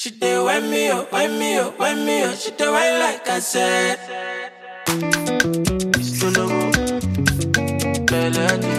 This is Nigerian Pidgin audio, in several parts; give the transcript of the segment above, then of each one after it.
She dey wind me up, wind me up, wind me up. She dey wind like I said. Solo, melody,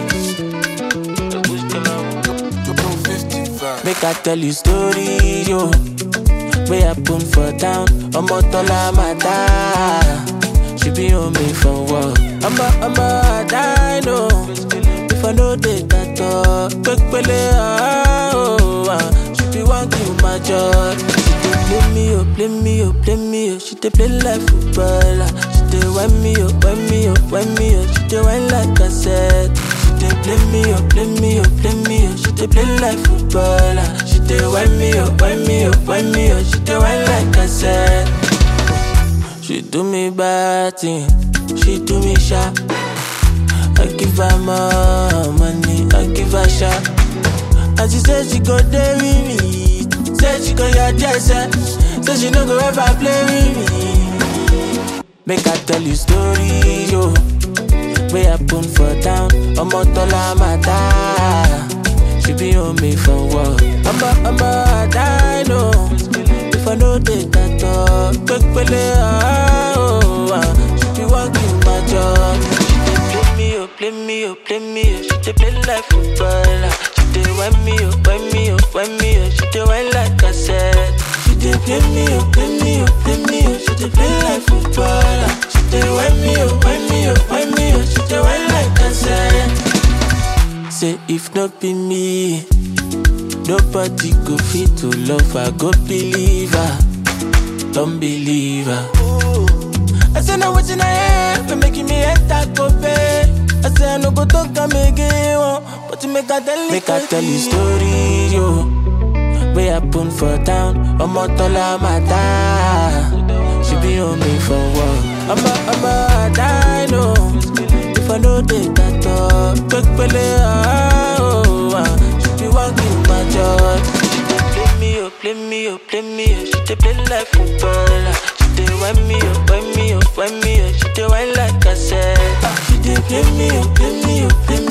Make I tell you story, yo. Way happen for town, ọmọ tọ́lá máa dá. She be on me for work. Ọmọ ọmọ àdá know. If I no dey tàtọ̀, pépélé oh, ah. She be wan kill my joy. She dey play me oh, play me oh, play me oh. She dey play like footballer. She dey wind me oh, wind me oh, wind me oh. She dey wind like cassette. She dey play me oh, play me oh, play me oh. She dey play like footballer. She dey wind me oh, wind me oh, wind me oh. She dey wind like cassette. She do me bad thing, she do me sharp. I give her more money, I give her shot. And she said she go there with me. Said she go your jersey. Said she no go ever play with me. Make I tell you story, yo. Way happen for town, ọmọ tọ́lá máa dá. She be on me for work. Ọmọ ọmọ àdá know. If I no dey tàtọ̀, pépélé oh, ah. She be wan kill my job. She dey play me oh, play me oh, play me oh. She dey play like footballer. She dey wind me oh, wind me oh, wind me oh. She dey wind like cassette. She dey play me oh, play me oh, play me oh. She dey play like footballer. She dey wind me oh, wind me oh, wind me oh. She dey wind like cassette. Say if not be me, nobody go fit to love her. Go believe her, don't believe her. I say no wetin I hear, for making me enter go pay. I say I no go talk am again, oh, but you make I tell you. Make I tell you story, yo. Wey happen for town, ọmọ tọ́lá máa dá. She be on me for work. Ọmọ ọmọ àdá know. If I no dey tàtọ̀, pépélé oh, ah. She be wan kill my joy. She dey play me oh, play me oh, play me oh. She dey play like footballer. She dey wind me oh, wind me oh, wind me oh. She dey wind like cassette. She dey play me oh, play me oh, play